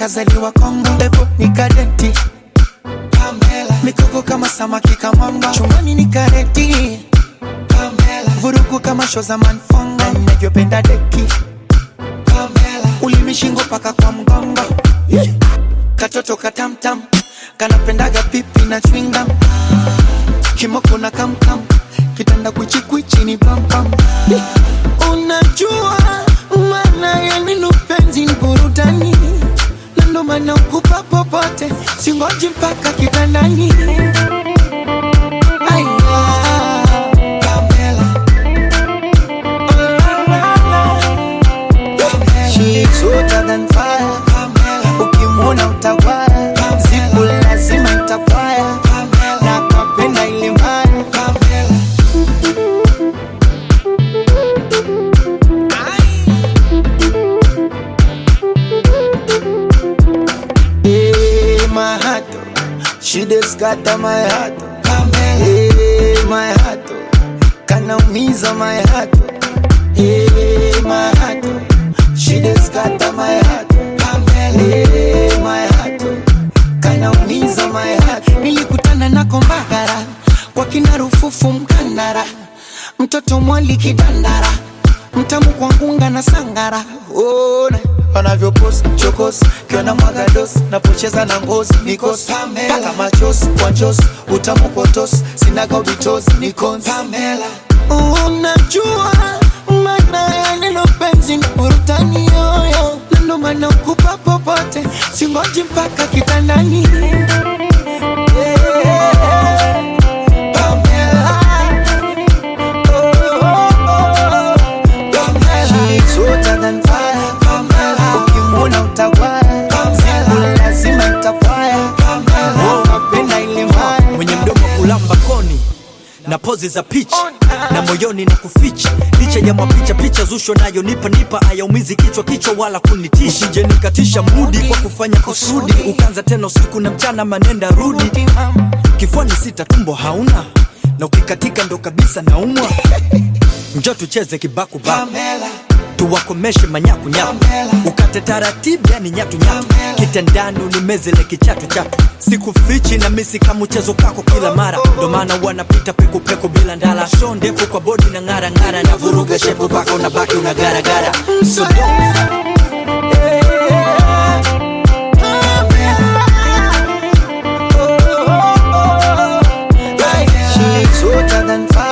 kazaliwa Kongo, ebo ni kadeti Pamela, mikoko kama samaki kamanga, chumani ni kareti Pamela, vurugu kama show za manfonga, ninavyopenda deki Pamela, ulimi shingo paka kwa mgongo yeah. Katoto katamtam kanapendaga pipi na chwingam kimoko na kamkam kitanda kwichikwichi ni pampam yeah. Unajua maana ya neno penzi ni burudani, na ndo maana ukupa popote, singoji mpaka kitandani. Aya, Pamela. Oh, la, la, la. She is hotter than fire. Ukimwona utawaya, siku lazima itapaya, na kapenda ile mbaya. Hey, my heart, oh. she just scatter my heart. oh. Hey, my heart, oh. kanaumiza my heart. oh. Hey, my heart, oh. she just scatter my heart. oh. Hey, my heart, oh. kanaumiza my heart. Nilikutana nako Mbagara kwa kina Rufufu Mkandara, mtoto mwali kidandara, mtamu kwa ngunga na sangara. Ona wanavyopost chokos kiona mwagados napocheza na ngozi nikos paka machos kwa njos utamu potos sinaga ubitos nikons unajua maana ya neno penzi ni burutani yoyo na ndo maana ukupa popote singoji mpaka kitandani Yeah. Pamela. Oh, oh, oh. Pamela. She's hotter than fire. Ukimwona utawaya, siku lazima itapaya. Napenda ile mbaya. mwenye mdomo kulamba koni na pozi za picha na moyoni na kuficha licha ya mapicha picha zusho nayo nipa nipa ayaumizi kichwa kichwa wala kunitisha usije nikatisha mudi kwa kufanya kusudi ukanza tena usiku na mchana manenda rudi kifuani sita tumbo hauna na ukikatika ndo kabisa naumwa njo tucheze kibakubaku Pamela. tuwakomeshe manyakunyaku ukate taratibu yani nyatunyatu kitandani unimezele kichatu chatu sikufichi na misi kama mchezo kako kila mara ndo maana wanapita pekupeku bila ndala sho ndefu kwa bodi na ng'ara ng'ara na vuruga shepu paka unabaki unagaragara so She's hotter than fire.